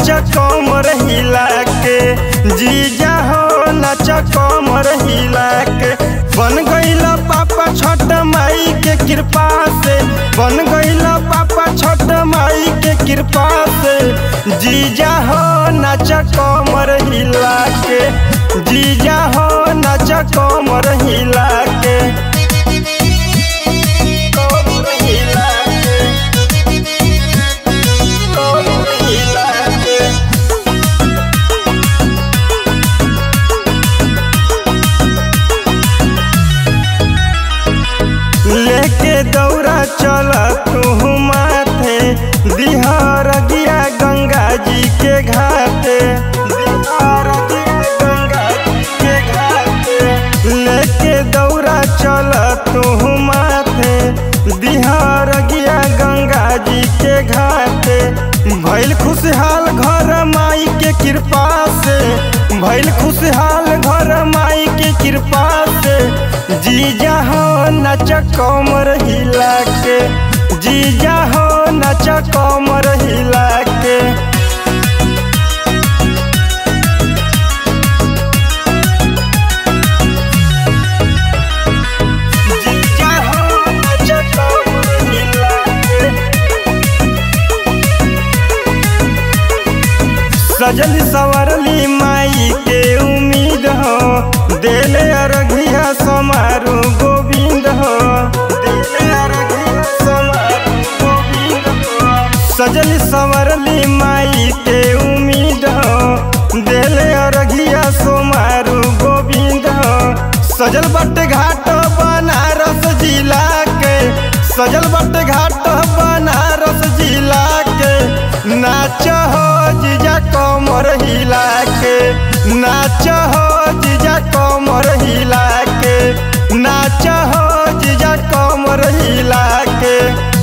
कमर हिला के जीजा हो नाच कमर हिला के बन गईल पापा छठ माई के कृपा से बन गईल पापा छठ माई के कृपा से जीजा हो नाच कमर हिला के जीजा हो नाच कमर हिला के कमर हिला के कमर हिला के लेके दौड़ा चल तू माथे बिहार गिया गंगा जी के घाटे बिहार गिया गंगा जी के घाटे लेके दौड़ा चल तू माथे बिहार गिया गंगा जी के घाटे भैल खुशहाल घर माई के कृपा से भैल खुशहाल घर माई के कृपा से जीजा हो नच कमर हिला के जीजा हो नच कमर हिला के जीजा हो नच कमर हिला के सजल सवरली माई के उम्मीद हो देले अरघिया समारू गोविंद हो देले अरघिया समारू गोविंद हो सजल सवरली माई के उम्मीद हो देले अरघिया सोमारू गोविंद हो सजल बट घाट बनारस जिला के सजल बट घाट बनारस जिला के नाच हो जीजा कमर हिला के नाच हो जीजा कमर हिला के नाच हो जीजा कमर हिला के